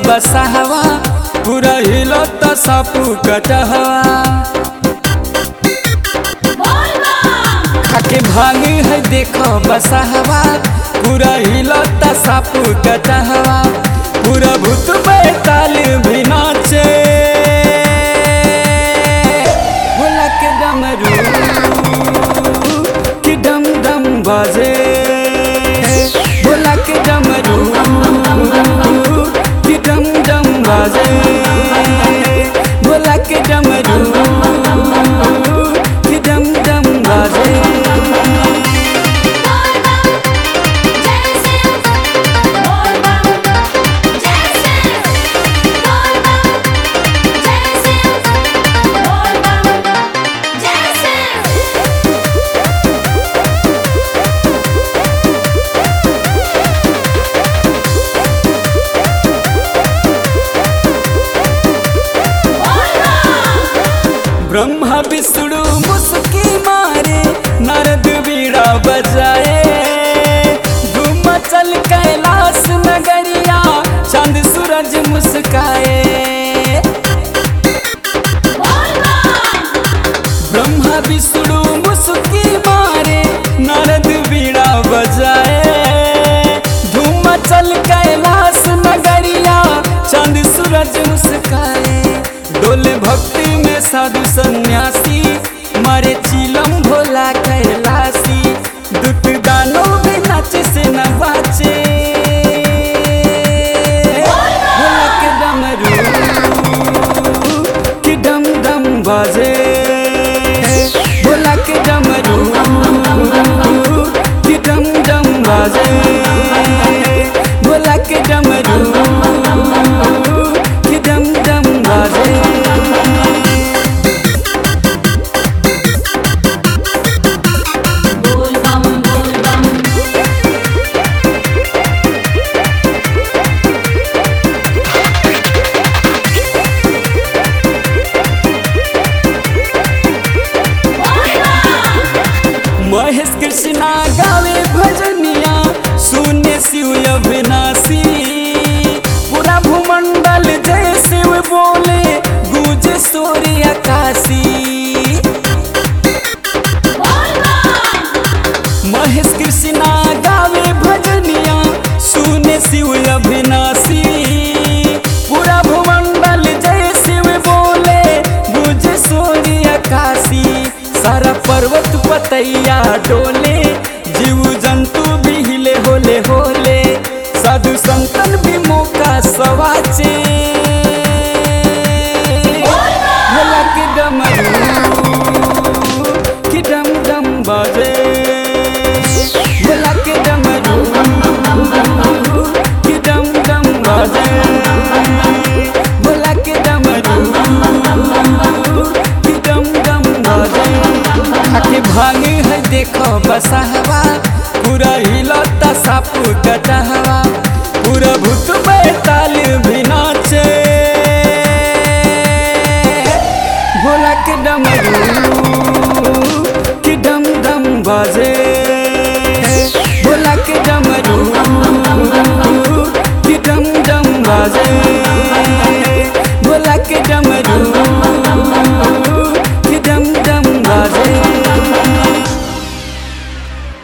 बसहवा पूरा हिलो त सापू कटहवा खाके भांग है देखो बसहवा पूरा हिलो त सापू कटहवा पूरा भूत बैताल भी नाचे भोला के डमरू कि डम डम बाजे भोला के डमरू कि डम डम बाजे भोला के डमरू कि डम डम बाजे ब्रह्मा विष्णु मुस्की मारे नारद बीड़ा बजाए धूम चल कैलाश नगरिया चांद सूरज मुस्काए ब्रह्मा विष्णु मुस्की मारे नारद बीड़ा बजाए धूम चल कैलाश नगरिया चांद सूरज मुस्काए डोले भक्ति में साधु सन्यासी मारे चिलम भोला कैलासी दुट दानो भी नाचे से न बाचे भोला के डमरू कि डम डम बाजे भोला के डमरू कि डम डम बाजे भोला के डमरू कि डम डम बाजे महेश कृष्णा गावे भजनिया सुने शिव अविनाशी पूरा भूमंडल जय शिव बोले गूंज सूर्य आकाशी महेश कृष्णा गावे भजनिया सुने शिव अविनाशी पूरा भूमंडल जय शिव बोले गूंज सूर्य आकाशी सारा पर्वत पतैया डोले जीव जंतु भी हिले होले होले साधु संतन भी मौका सवाचे भोला के डमरू कि डम डम बाजे भोला के डमरू कि डम डम बाजे भोला के डमरू कि डम डम बाजे खाके भांग है देखो बसहवा पूरा हिलता सापू कटहवा पूरा भूत बैताल भी नाचे भोला के डमरू कि डम डम बाजे भोला के डमरू कि डम डम बाजे